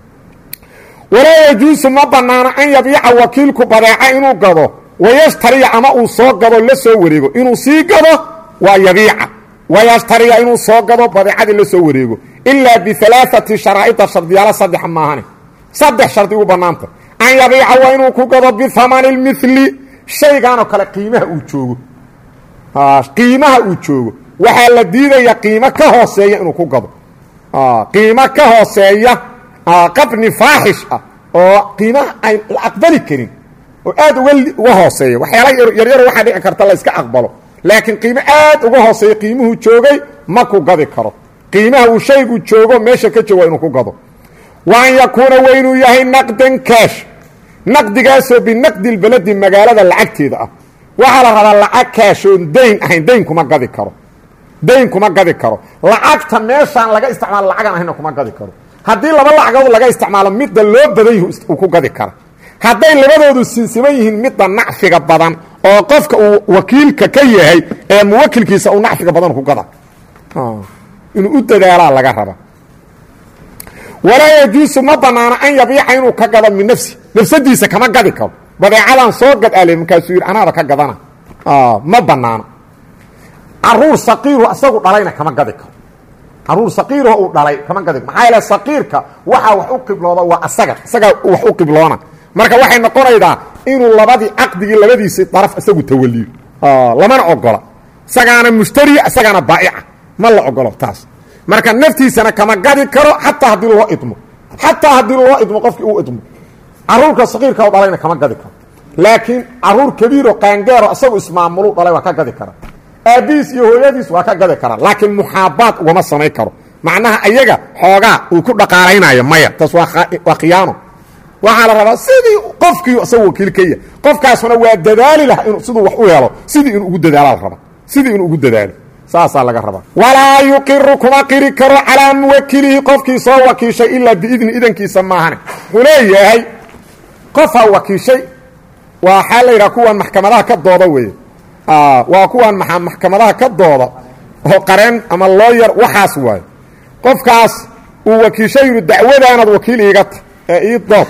walaa yajuusu ma banaano an yabiica wakiilku badeeca inuu gado wayashtariya ama uu soo gado la soo wareego inuu sii gado waa yabiica wayashtariya inuu soo gado badeecadii la soo wareego ilaa bialaaati sharaa'ida shardiyaalo saddex maahane saddex shardi u bannaanta an yabiica waa inuu ku gado bihamani lmili shayganoo kale qiimaha uu joogo qiimaha uu joogo waxaa la diidaya qiimo ka hooseeya inuu ku gado qiimo ka hooseeya qabni faaxish ah oo qiimaha ay la aqbali karin oo aad uga uga hooseeya waxyaala yaryar waxaa dhici karta la iska aqbalo laakiin qiimo aad uga hooseeya qiimuhu joogay ma ku gadi karo qiimaha uu shaygu joogo meesha ka joogo inuu ku gado wa an yakuuna wa inuu yahay naqdan kaash naqdigaasoo binaqdi lbaladi magaalada lacagteeda ah waxaa la rabaa lacag kaashoon dayn ahayn dayn kuma gadi karo dayn kuma gadi karo lacagta meeshaan laga isticmaalo lacagan ahayna kuma gadi karo haddii laba lacagood laga isticmaalo midda loo badan yahi uu ku gadi kara hadday labadoodu sinsiman yihiin midda nacfiga badan oo qofka uu wakiilka ka yahay ee muwakilkiisa uu nacfiga badan ku gada inuu u dadaalaa laga raba walaa yajuusu ma banaano an yabiica inuu ka gado min nafsi nafsadiisa kama gadi karo badeecadan soo gad ale markaasuu yidhi anaaba ka gadana ma banaano caruur saqiiru asagu dhalayna kama gadi karo caruur saqiirho uu dhalay kama gadi maxaa yaele saqiirka waxaa wax u qiblooda waa asaga isagaa wax u qibloona marka waxay noqonaydaa inuu labadii caqdigii labadiisi daraf isagu tawaliyo lamana ogola isagaana mushtariya isagaana baa'ica ma la ogolo taas marka naftiisana kama gadi karo xataa haddii loo idmo xataa haddii loo idmo qofkii uu idmo caruurka saqiirka u dhalayna kama gadi karo laakiin caruur kabiiro qaangeero isagu ismaamulu dhalay waa ka gadi kara aabbihiis iyo hooyadiis waa ka gadi karaa laakiin muxaabaad ugama samayn karo macnaha ayaga xoogaa uu ku dhaqaalaynayo maya taas waa khiyaano waxaa la rabaa sidii qofkii isagu wakiil ka yahay qofkaasuna waa dadaali laha in siduu wax u helo sidii inuu ugu dadaala la rabaa sidii inuu ugu dadaalo saasaa laga rabaa walaa yuqiru kuma qiri karo calaa muwakilihi qofkii soo wakiishay ilaa biidni idankiisa maahane wuxuu leeyahay qofaa wakiishay waxaa la yidhaha kuwan maxkamadaha ka dooda weeye waa kuwan maxkamadaha ka dooda oo qareen ama looyar waxaas waayo qofkaas uu wakiishay yidhi dacwadaanaad wakiil iiga ta ee ii dood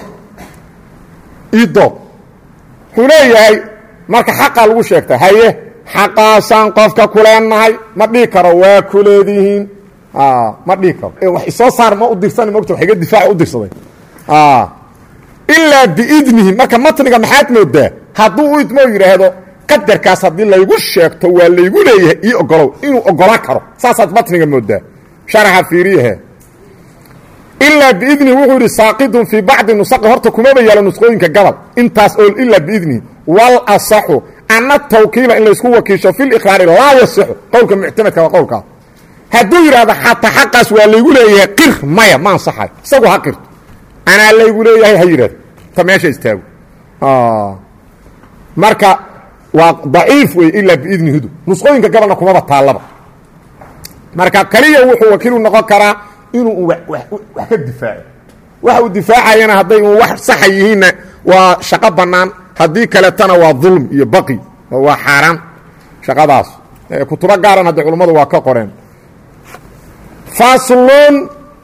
ii dood wuxuu leeyahay marka xaqaa lagu sheegta haye xaqaasaan qofka kuleenahay ma dhihi karo waa kuleedihiin ma dhihi karo wax isoo saar ma u dirsan mogta wax iga difaaca u dirsaday ilaa biidnihi marka matniga maxaad moodaa hadduu u idmoo yidhaahdo qadarkaas haddii laygu sheegto waa laygu leeyahay ii ogolow inuu ogolaan karo saasaad matniga moodaa sharaxa fiiriyahe ilaa biidnihi wuxuu yidhi saaqidun fii bacdi nusaqi horta kumaba yaalo nusqooyinka gabal intaas oo ilaa biidnihi wal asaxu ana tawkiila in laysku wakiisho fi liqraari laa yasixu qowlka muctamadka waa qowlkaas hadduu yidhahdo xataa xaqaas waa laygu leeyahay qir maya ma ansaxayo isagu ha qirto anaa laygu leeyahay ha yidhahdo ta meesha istaago marka waa daciif wey ilaa biidnihidu nusqooyinka gabalna kumaba taallaba marka kaliya wuxuu wakiilu noqon karaa inuu wax ka difaaco waxa uu difaacayana hadday un wax saxa yihiinna waa shaqo bannaan haddii kaletana waa dulm iyo baqi oo waa xaaraan shaqadaas kutubo gaaran hadda culummadu waa ka qoreen faslun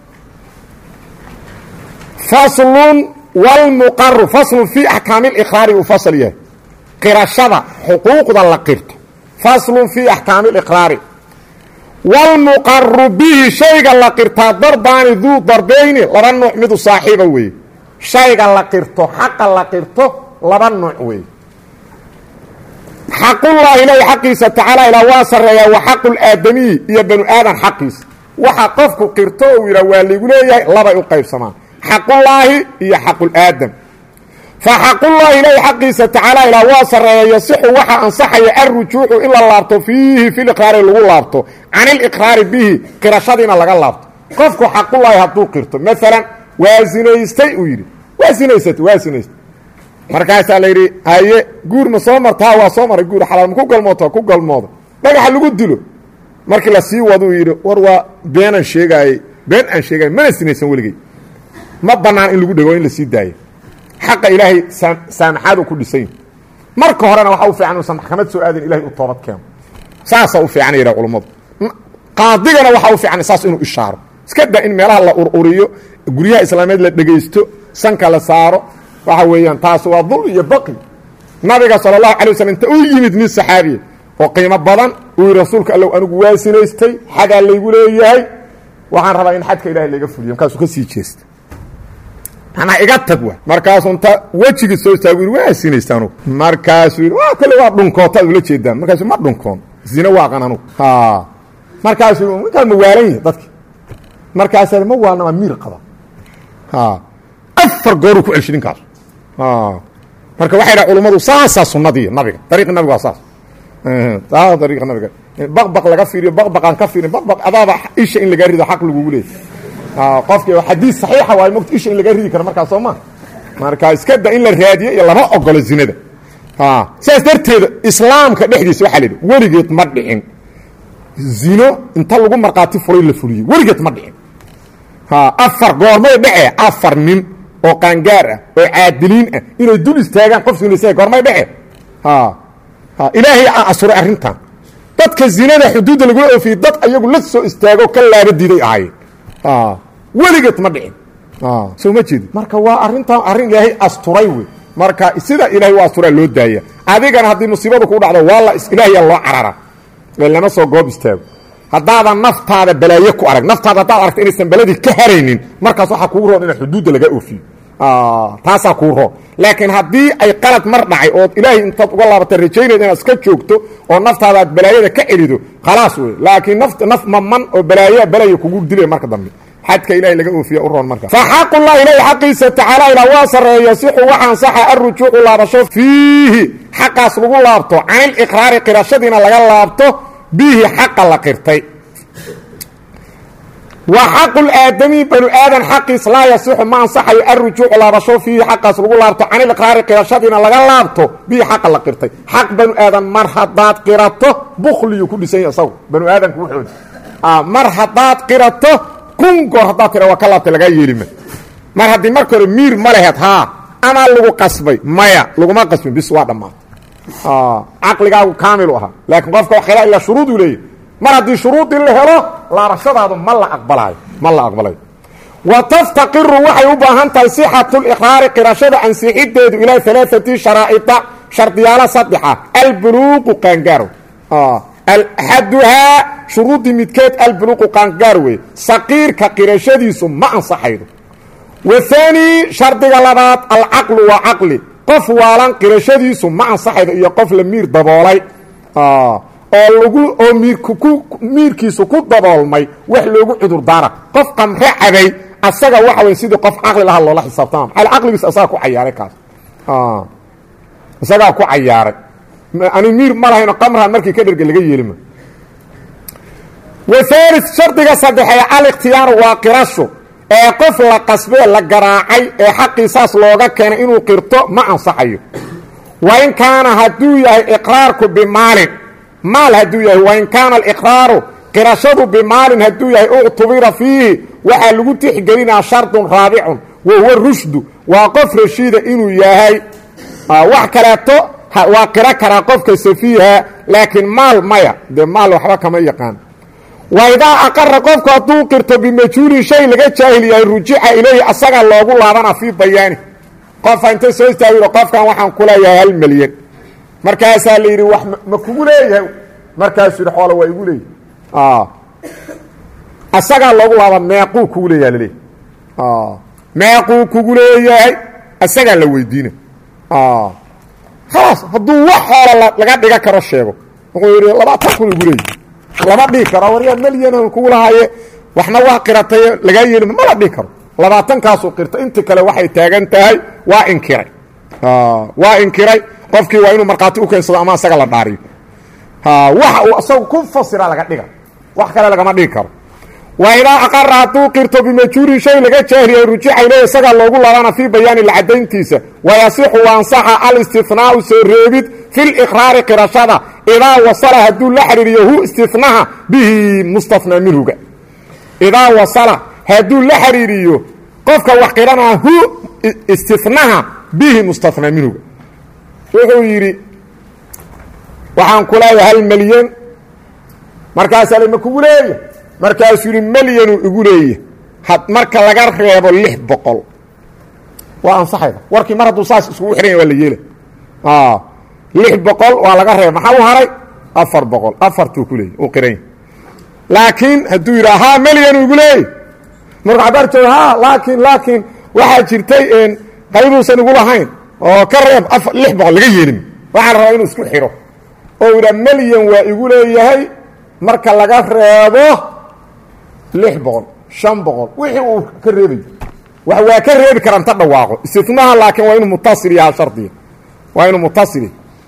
faslun wlmuqaru faslun fii axkaami liqraari uu fasl yahay qirashada xuquuqda la qirto faslun fii axkaami liqraari wlmuqaru bihi shayga la qirtaa darbaani duu darbeyni laba nuuc midu saaxiiba weeye shayga la qirto xaqa la qirto laba nuuc weeye xaqullaahi ilahi xaqiisa tacaala ilaa waa sarreeyaa wa xaqu laadamiyi iyo banu aadan xaqiisa waxa qofku qirto uu yidhah waa laygu leeyahay labay u qaybsamaan xaqullaahi iyo xaqulaadam fa xaqullahi ilaahi xaqiisa tacaala ilaa waa sarreeya yasixu waxaa ansaxaya alrujuucu in la laabto fiihi filiqraari lagu laabto can iliqraari bihi qirashadiina laga laabto qofku xaqullaahi hadduu qirto maalan waa zinaystay uu yidhi waa zinaysatay waa zinaystay markaasaa la yidhi haye guur ma soo martaa waa soo maray guur xalaal ma ku galmoota ku galmooda dhagaxa lagu dilo markii la sii waduu yidhi war waa beenaan sheegaayey been aan sheegay mana sinaysan weligey ma bannaan in lagu dhego in la sii daayo xaqa ilaahay saamaxaad ku dhisayn marka horena waxaa u fiican inuusan maxkamad soo aadin ilahay u toobad keeno saasaa u fiican yidhaha culummadu qaadigana waxaa u fiican saas inuu ishaaro iska da in meelaha la ururiyo guryaha islaameed la dhegaysto sanka la saaro waxa weeyaan taas waa dul iyo baqi nabiga sala allahu alay waslm inta u yimid nin saxaabiya oo qiimo badan uu yidhi rasuulka allow anigu waa sinaystay xagaa laygu leeyahay waxaan rabaa in xadka ilahay laga fuliyo markaasuu ka sii jeesta manaa iga tag wa markaasuu inta wejigii soo istaagu yidhi waa sinaysta anugu markaasuu yidhi waa kale waa dhunkoota ad ula jeedaan markaasu ma dhunkoon zine waaqan anugu markaasuu yidhi ninkaan ma waalan yahi dadki markaasaa ma waalna waa miir qaba afar gooruu ku celshay ninkaas marka waxay dhaha culummadu saasaa sunnadii nabiga dariiqi nabiga waa saas dariiqa nabiga baqbaq laga fiiriyo baqbaqaan ka fiirin baqbaq adaaba isha in lagaa rido xaq lagugu leeyay qofki xadiis saxiixa waayo mogta isha in lagaa ridi karo markaas soo ma marka iska da in la raadiyo iyo lama ogolo zinada sidaas darteeda islaamka dhexdiisa waxaa la yidhi weligeed ma dhicin zino inta lagu markhaati furay la fuliyey weligeed ma dhicin afar goormay dhece afar nin oo qaangaar ah oo caadiliin ah inay dul istaagaan qof sinaysa goormay dhece ilaahay aa asuray arrintan dadka zinada xuduudda lagula oofiyey dad ayagu la soo istaago ka laabadiiday ahaayeen weligeed ma dhicin soo ma jeedi marka waa arrintan arrin ilaahay asturay wey marka sida ilaahay u asturaa loo daaya adigana haddii musiibadu kuu dhacdo waa la ilaahyaa loo carara ee lama soo goob istaago haddaadan naftaada balaaye ku arag naftaada haddaad aragta inaysan beladii ka haraynin markaas waxaa kugu roon inaad xuduudda laga oofiyo taasaa kuu roon laakiin haddii ay qalad mar dhacay ood ilaahay intaad uga laabata rajaynayda inaad iska joogto oo naftaada aad balaayada ka celido khalaas wey laakiin naf naf maman oo balaayaa balaya kugu dilaya marka dambe xadka ilahay laga oofiya u roon marka fa xaqullahi ilahi xaqiisa tacaala ilaa waa sarreeya sixu waxaan saxa alrujuucu laabasho fiihi xaqaas lagu laabto caniliqraari qirashadiina laga laabto bihi xaqa la qirtay wa xaqu laadami banu aadan xaqiis laa yasixu ma ansaxayo alrujuucu laabasho fiihi xaqaas lagu laabto caniliqraari qirashadiina laga laabto bihi xaqa la qirtay xaq banu aadan mar haddaad qirato bukliyuu ku dhisan yahy isagu banu aadanku wuxoodi mar haddaad qirato kun goor haddaad tira waa ka laabtay lagaa yeelima mar haddii marka hore miir ma leheed haa amaa lagu qasbay maya laguma qasbin bis waa dhammaatay caqligaagu kaamilu ahaa laakiin qofka wax khilaa ilaa shuruuduu leeyahy mar haddii shuruudii la helo laabashadaadu ma la aqbalaayo ma la aqbalayo wa taftaqiru waxay u baahan tahay sixatu liqraari qirashada ansixideedu ilaa alaaati sharaa'ida shardiyaalo saddexa albuluuqu qaangaaro axaduhaa shuruudii midkeed albuluuqu qaangaar wey saqiirka qirashadiisu ma ansaxaydo wahaani shardiga labaad alcaqlu waa caqli qof waalan qirashadiisu ma ansaxaydo iyo qof la miir daboolay oo lagu oo miirkiisu ku daboolmay wax loogu cudur daara qof qamre cabay asaga waxa wey sidii qof caqli lahaa loola xisaabtama maaa caqligiis asagaa ku cayaaray kaas isagaa ku cayaaray ani miir ma lahayno qamran markii ka dherga laga yeelima wahaali shardiga saddexee aliktiyaaru waa qirasho ee qof la qasbee la garaacay ee xaqii saas looga keenay inuu qirto ma ansaxayo wain kaana hadduu yahay iqraarku bimaalin maal hadduu yahay wain kaana aliqraaru qirashadu bimaalin hadduu yahay uctubira fiihi waxaa lagu tixgelinaa shardun raabicun wa huwa rushdu waa qof rashiida inuu yahay wax kaleeto waa qiro karaa qofka safiiha laakiin maal maya dee maal waxba kama yaqaan waidaa aqara qofku hadduu qirto bimajhuulin shay laga jaahil yahay rujixa ilayhi asaga loogu laabana fii bayaani qofa inta soo istaagiro qofkan waxaan ku leeyahay hal milyan markaasaa la yidhi wax ma kugu leeyahay markaasuu yidhi xoola waa igu leeyahay asagaa loogu laaba meequu kugu leeyaha laleeyahy meequu kugu leeyahay asagaa la weydiina khalaas hadduu wax xoola laga dhiga karo sheego wuxuu yidhi labaatan kun igu leeyahy lama dhihi karo waryaa melyan kugu lahaaye waxna waa qiratay lagaa yeelima mala dhihi karo labaatankaasu qirta inta kale waxay taagan tahay waa inkiray waa inkiray qofkii waa inuu markhaati u keensado ama asaga la dhaariyo waxa uu isagu ku fasira laga dhiga wax kale lagama dhigi karo wa idaa aqara hadduu qirto bimajhuurin shay laga jaahiliyay rujixa iley isagaa loogu labaana fii bayaani lacadayntiisa wayasixu waansaxa alistinaau soo reebid fi liqraari qirashada idaa wasala hadduu la xidhiiriyo hu istinaha bihi mustafnaa minhuga idaa wasala hadduu la xidhiiriyo qofka wax qiranaa hu istinaha bihi mustafnaa minhuga wuxuu yidhi waxaan ku leeyahay hal melyan markaasaa lama kugu leeya markaasuu yidhi melyanuu igu leeya marka laga reebo lix boqol waa ansaxayda warkii mar hadduu saas iskugu xidhan ya waa la yeela lix boqol waa laga reeba maxaa u haray afar boqol afartuu ku leeyay uu qiranya laakiin hadduu yidhaa haa melyanuu igu leeyay markuu cabaar jooga ha laakiin laakiin waxaa jirtay qaybuusan igu lahayn oo ka reeb lix boqol laga yeelin waxaan rabaa inuu isku xidho oo yidhaa melyan waa igu leeyahay marka laga reebo lix boqol shan boqol wixii uu ka reebayo wax waa ka reebi karaa inta dhawaaqo istinaha laakiin waa inuu mutasil yahaa shardiga waa inuu mutasil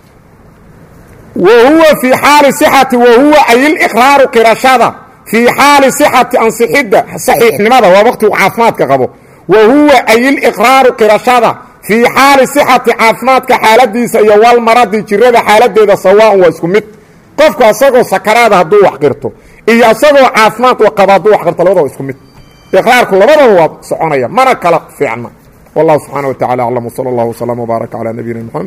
wa huwa fii xaali sixati wa huwa ayiliqraaru qirashada fii xaali sixati ansixidda saxiixnimada waa waqtigu caafimaadka qabo wa huwa ayiliqraaru qirashada fii xaali sixati caafimaadka xaaladiisa iyo walmaradi jirada xaaladeeda sawaaun waa isku mid qofku asagoo sakaraada hadduu wax qirto iyo asagoo caafimaad qaba hadduu wax qirto labada waa isku mid iqraarku labadaba waa soconaya mana kala fiicna wallahu subxaana wa tacala aclam wsala allahu wslam wbaaraka calaa nabiyina mxamed